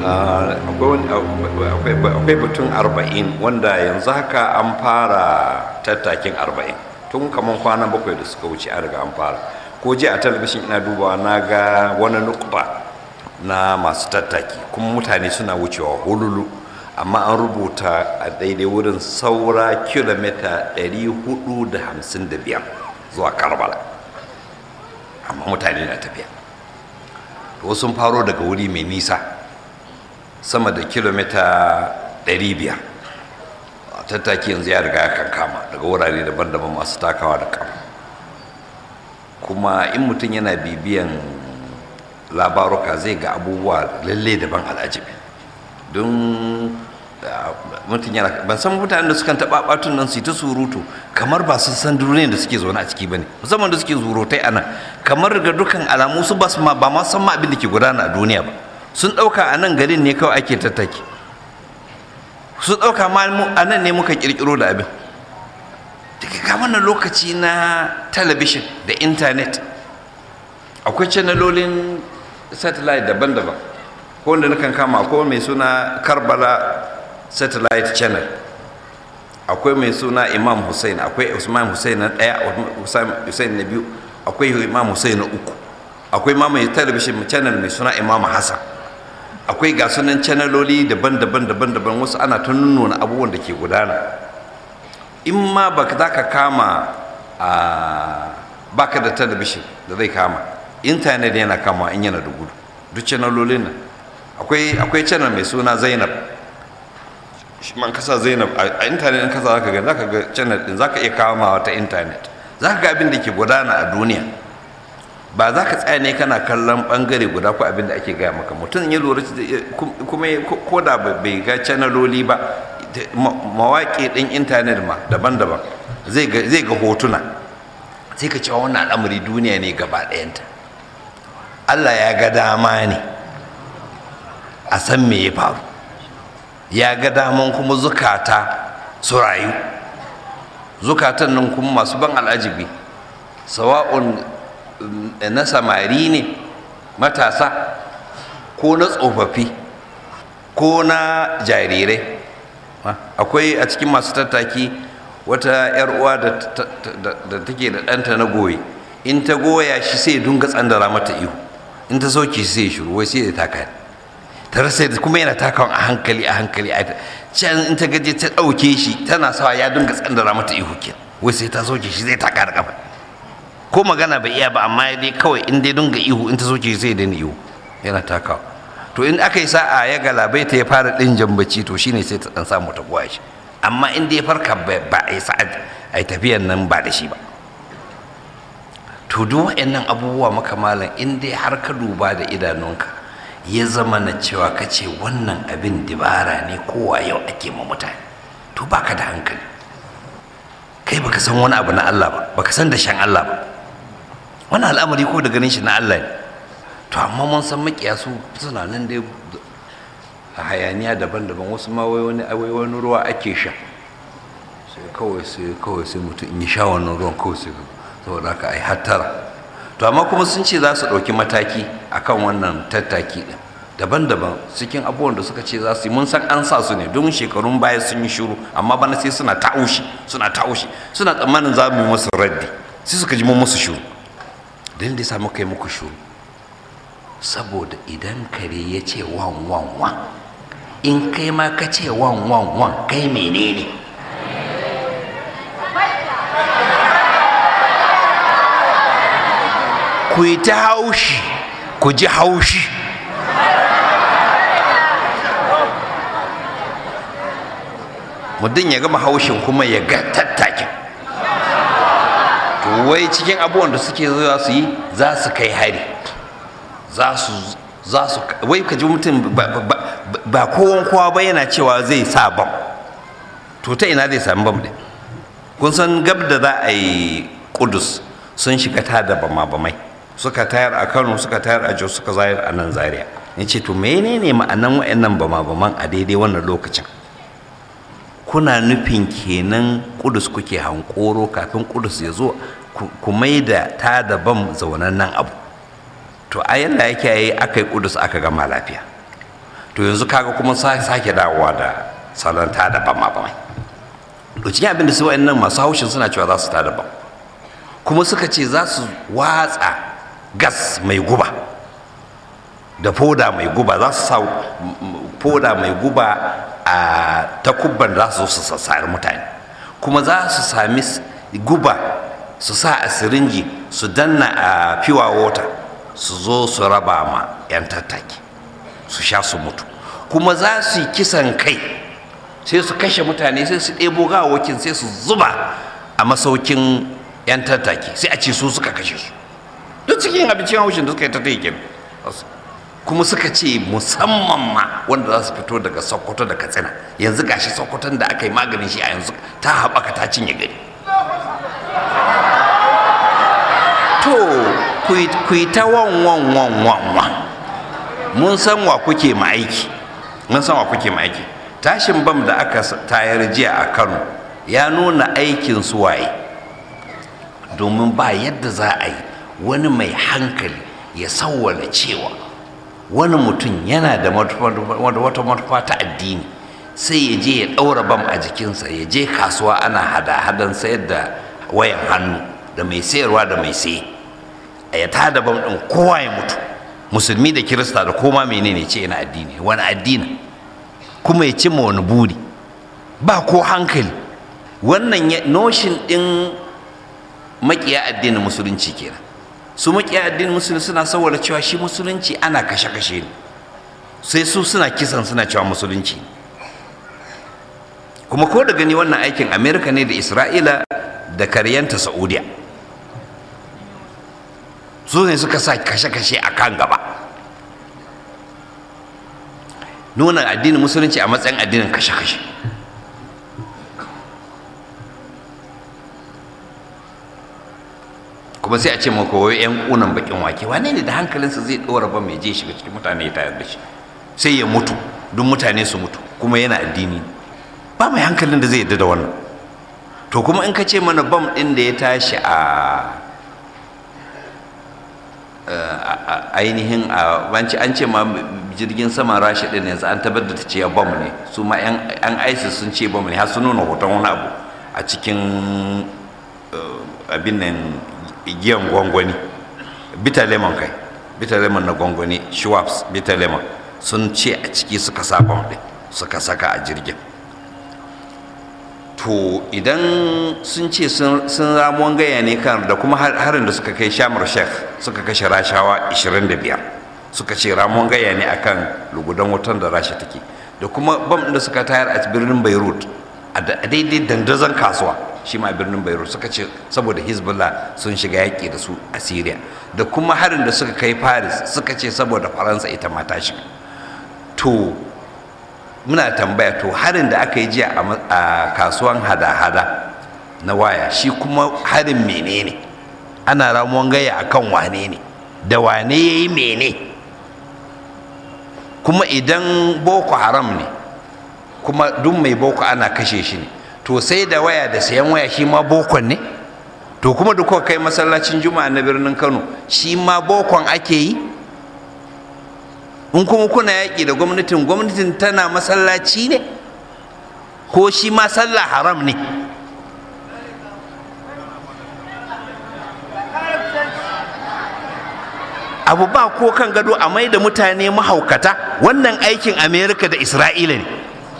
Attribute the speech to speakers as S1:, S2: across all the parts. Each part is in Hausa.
S1: akwai batun arba'in wanda yanzu haka an fara tattakin arba'in tun kamar kwana bakwai da suka wuce an riga an fara ko ji a talabishin ina dubawa na ga wani nukba na masu tattaki kuma mutane suna wucewa hululu amma an rubuta a daidai wurin saura kilomita 455 zuwa karbala amma mutane na tafiya to sun faro daga wuri mai nisa sama da kilomita 500 tattaki yanzu ya riga ya kankama daga wurare daban-daban masu takawa da kama kuma in mutum yana bibiyan labaruka zai ga abubuwa lalle daban al'ajibi don mutum yana ban san mutanen da sukan taɓa ɓatun nan su ta surutu kamar ba su san duniyar da suke zaune a ciki ba ne musamman da suke zurutai a nan kamar ga dukkan alamu su ba ba ma san ma abin da ke gudana a duniya ba sun ɗauka a nan garin ne kawai ake tattaki su ɗauka ma a nan ne muka ƙirƙiro da abin daga kamanan lokaci na talabishin da intanet akwai canalolin satellite daban-daban ko wanda nakan kama akwai mai suna karbala satellite channel akwai mai suna imam hussein akwai usman hussein na ɗaya hussein na biyu akwai imam hussein na uku akwai ma mai talabishin channel mai suna imam hassan akwai ga sunan channeloli daban-daban daban-daban wasu ana ta nuna abubuwan da ke gudana in ma ba za ka kama a baka da talabishin da zai kama intanet yana kama in yana da gudu duk channelolin nan akwai akwai channel mai suna zainab shi man kasa zainab a intanet in kasa zaka ga zaka ga channel din zaka iya kamawa ta intanet zaka ga abin da ke gudana a duniya ba za ka tsaya ne kana kallon bangare guda ko abin da ake gaya maka mutum ya lura kuma ko da bai ga channeloli ba mawaƙi ɗin intanet ma daban-daban zai ga hotuna sai ka cewa wannan al'amari duniya ne gaba ɗayanta allah ya ga dama ne a san me ya faru ya ga daman kuma zukata su rayu zukatan nan kuma masu ban al'ajibi sawa'un na samari ne matasa ko na tsofaffi ko na jarirai akwai a cikin masu tattaki wata 'yar uwa da take da ɗanta na goyi in ta goya shi sai dunga tsandara mata ihu in ta sauke shi sai shiru wai sai ya taka ta rasa kuma yana takawan a hankali a hankali a can in ta gaje ta ɗauke shi tana sawa ya dunga tsandara mata ihu ke wai sai ta sauke shi zai taka da kafa ko magana bai iya ba amma dai kawai in dai dunga ihu in ta sauke shi sai ya daina ihu yana takawa to in aka yi sa'a ya galabai ta ya fara ɗin jambaci to shine sai ta ɗan samu ta goya shi amma in dai farka ba a yi sa'a a yi tafiyan nan ba da shi ba to duk waɗannan abubuwa makamalan in dai har ka duba da idanunka ya zama na cewa ka ce wannan abin dibara ne kowa yau ake ma mutane to baka da hankali kai baka san wani abu na Allah ba baka san da shan Allah ba wani al'amari ko da ganin shi na Allah ne to amma mun san makiya su suna nan dai a hayaniya daban-daban wasu ma wai wani wai wani ruwa ake sha sai kawai sai kawai sai mutum in ya sha wannan ruwan kawai sai saboda haka ai hattara to amma kuma sun ce za su ɗauki mataki akan wannan tattaki ɗin daban-daban cikin abubuwan da suka ce za su yi mun san an sa su ne don shekarun baya sun yi shiru amma bana sai suna ta'ushi suna ta'ushi suna tsammanin za mu yi musu raddi sai suka ji mun musu shiru don da sa muka yi muku shiru saboda idan kare ya ce wan wan wan in kai ma ka ce wan wan wan kai menene ku yi ta haushi ku ji haushi mutum ya gama haushin kuma ya ga tattakin to wai cikin abubuwan da suke zuwa su yi za su kai hari za su za su wai ka ji mutum ba kowan kowa ba yana cewa zai sa bam to ta ina zai sami bam din kun san gab da za a yi kudus sun shiga ta da bama-bamai suka tayar a kano suka tayar a jos suka zayar a nan zaria ya ce to menene ma'anan wa'annan bama-baman a daidai wannan lokacin kuna nufin kenan kudus kuke hankoro kafin kudus ya zo ku mai da ta da bam zaunan nan abu to a yadda yake yi aka yi kudus aka gama lafiya to yanzu kaga kuma sake dawowa da salon tada bama bamai to cikin abin da su wa'annan masu haushin suna cewa za su tada bam kuma suka ce za su watsa gas mai guba da foda mai guba za su sa foda mai guba a takubban za su su sassari mutane kuma za su sami guba su sa a sirinji su danna a fiwa wota su zo su raba ma 'yan tattaki su sha su mutu kuma za su yi kisan kai sai su kashe mutane sai su ɗebo gawakin sai su zuba a masaukin 'yan tattaki sai a ce su suka kashe su duk cikin abincin haushin da suka yi tattaki kuma suka ce musamman ma wanda za su fito daga sokoto da katsina yanzu gashi sokoton da aka yi maganin shi a yanzu ta haɓaka ta cinye gari to ku yi ta wan wan wan wan wan mun san wa kuke ma aiki mun san wa kuke ma aiki tashin bam da aka tayar jiya a kano ya nuna aikin su waye domin ba yadda za a yi wani mai hankali ya sawwala cewa wani mutum yana da wata manufa ta addini sai ya je ya ɗaura bam a jikinsa ya je kasuwa ana hada-hadan sayar da wayan hannu da mai sayarwa da mai saye a ya tada bam ɗin kowa ya mutu musulmi da kirista da koma menene ce yana addini wani addini kuma ya cimma wani buri ba ko hankali wannan noshin ɗin makiya addinin musulunci kenan su makiya addinin musulunci suna saboda cewa shi musulunci ana kashe-kashe ne sai su suna kisan suna cewa musulunci ne kuma ko da gani wannan aikin amerika ne da isra'ila da karyanta saudiya su ne suka sa kashe-kashe a kan gaba nuna addinin musulunci a matsayin addinin kashe-kashe kuma sai a ce maka wai yan kunan bakin wake wane ne da hankalinsa zai dora ba mai je shiga cikin mutane ya tayar da shi sai ya mutu duk mutane su mutu kuma yana addini ba mai hankalin da zai yadda da wannan to kuma in ka ce mana bam din da ya tashi a ainihin a banci an ce ma jirgin sama rashi din yanzu an tabbatar da ce bam ne su ma yan isis sun ce bam ne har sun nuna hoton wani abu a cikin abin nan giyan gwangwani bita lemon kai bita lemon na gwangwani schwabs bita lemon sun ce a ciki suka sa bam din suka saka a jirgin to idan sun ce sun ramuwan gaya ne kan da kuma harin da suka kai shamar sheikh suka kashe rashawa 25 suka ce ramuwan gaya ne akan lugudan wutan da rasha take da kuma bam da suka tayar a birnin beirut a daidai dandazon kasuwa shi ma birnin beirut suka ce saboda hezbollah sun shiga yaƙi da su a syria da kuma harin da suka kai paris suka ce saboda faransa ita ma ta shiga to muna tambaya to harin da aka yi jiya a kasuwan hada-hada na waya shi kuma harin menene ana ramuwan gaya akan wane ne da wane ya yi mene kuma idan boko haram ne kuma duk mai boko ana kashe shi ne to sai da waya da sayan waya shi ma bokon ne to kuma da kuka kai masallacin juma'a na birnin kano shi ma bokon ake yi in kuma kuna yaƙi da gwamnatin gwamnatin tana masallaci ne ko shi ma sallah haram ne abu ba ko kan gado a mai da mutane mahaukata wannan aikin amerika da isra'ila ne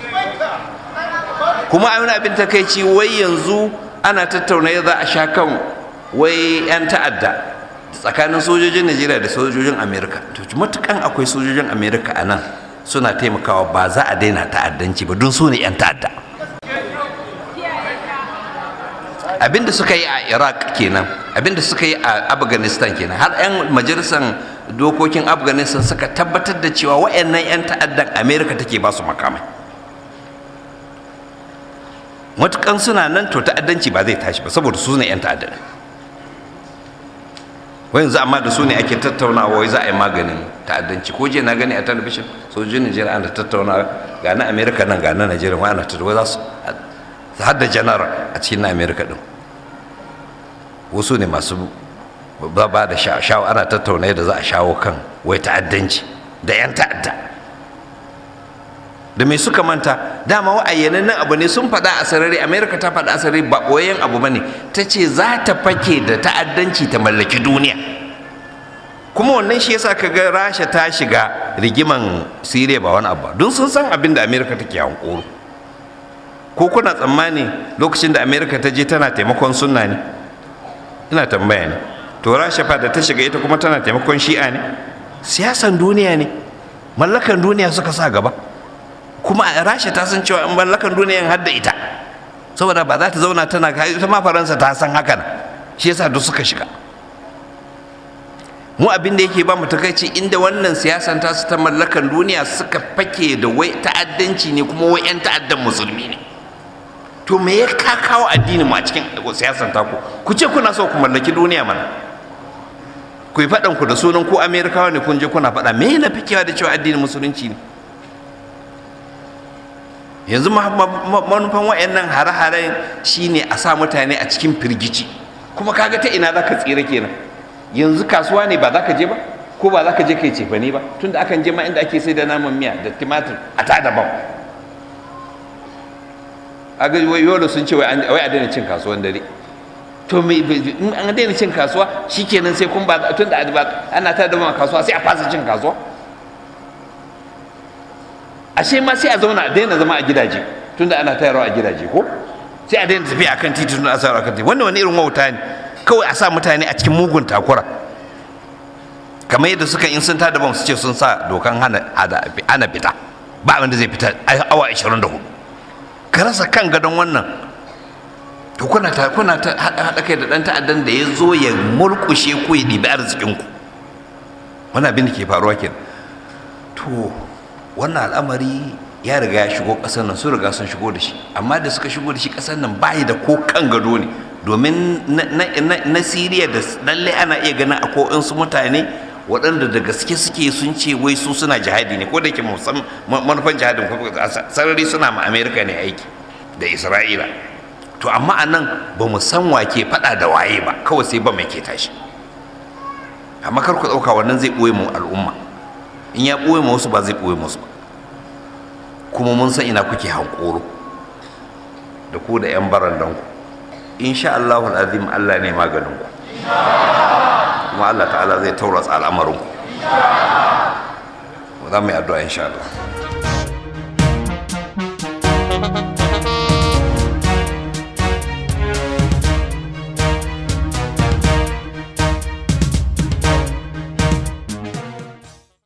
S1: kuma a abin takaici wai yanzu ana tattauna za a sha kan wai 'yan ta'adda tsakanin sojojin najeriya da sojojin amerika to matukan akwai sojojin amerika a nan suna taimakawa ba za a daina ta'addanci ba don su ne 'yan ta'adda abinda suka yi a iraq kenan abinda suka yi a afghanistan kenan har 'yan majalisar dokokin afghanistan suka tabbatar da cewa wa'annan 'yan ta'addan amerika take ba su makamai matukan suna nan to ta'addanci ba zai tashi ba saboda su ne 'yan ta'adda wai yanzu amma da su ne ake tattaunawa wai za a yi maganin ta'addanci ko je na gani a talabishin sojojin najeriya ana tattaunawa ga na amerika nan ga na najeriya wai ana tattaunawa za su har da janar a cikin na amerika din wasu ne masu ba ba da shawo ana tattauna da za a shawo kan wai ta'addanci da 'yan ta'adda da mai suka manta dama wa'ayyanan nan abu ne sun faɗa a sarari amerika ta faɗa a sarari ba ɓoyen abu ba ne ta ce za ta fake da ta'addanci ta mallaki duniya kuma wannan shi yasa ka ga rasha ta shiga rigiman siriya ba wani abu don sun san abin da amerika take hankoro ko kuna tsammani lokacin da amerika ta je tana taimakon sunna ne ina tambaya ne to rasha fa da ta shiga ita kuma tana taimakon shi'a ne siyasan duniya ne mallakan duniya suka sa gaba kuma a rasha ta san cewa in mallakan duniya har da ita saboda ba za ta zauna tana ita ma faransa ta san haka shi yasa duk suka shiga mu abin da yake ba mu takaici inda wannan siyasan ta su ta mallakan duniya suka fake da wai ta'addanci ne kuma wai 'yan ta'addan musulmi ne to me ya ka kawo addini mu a cikin siyasan taku ku ce kuna so ku mallaki duniya mana ku yi faɗan ku da sunan ku amerikawa ne kun je kuna faɗa me na fikewa da cewa addinin musulunci ne yanzu manufan wa'annan hare-haren shine a sa mutane a cikin firgici kuma kaga ta ina za ka tsira kenan yanzu kasuwa ne ba za ka je ba ko ba za ka je kai cefane ba tunda akan je ma inda ake sai da naman miya da timatir a ta daban a ga yolo sun ce wai a daina cin kasuwan dare to me in an daina cin kasuwa shikenan sai kun ba tunda ana ta daban kasuwa sai a fasa cin kasuwa ashe ma sai a zauna a daina zama a gidaje tunda ana tayarwa a gidaje ko sai a daina tafiya akan titi tunda a sayarwa akan titi wannan wani irin wauta ne kawai a sa mutane a cikin mugun takura kamar yadda suka in sun tada bam su ce sun sa dokan hana hana fita ba abin da zai fita awa 24 ka rasa kan gadon wannan to kuna ta kuna ta hada kai da dan ta'addan da ya zo ya mulkushe ku ya ɗibi arzikin ku wannan abin da ke faruwa kenan to wannan al'amari ya riga ya shigo ƙasar nan sun riga sun shigo da shi amma da suka shigo da shi ƙasar nan bayi da ko kan gado ne domin na siriya da lalle ana iya ganin akwai su mutane waɗanda da gaske suke sun ce wai su suna jihadi ne ko da ke manufan jihadin sarari suna ma amerika ne aiki da isra'ila to amma a nan ba mu san wake faɗa da waye ba kawai sai ba mai ke tashi amma kar ku ɗauka wannan zai ɓoye mu al'umma in ya ɓoye ma wasu ba zai ɓoye musu ba kuma mun san ina kuke hankoro da ku da 'yan barandanku insha Allahul azim Allah ne maganinku kuma Allah ta'ala zai tauratsa al'amarinku za mu yi addu'a insha Allah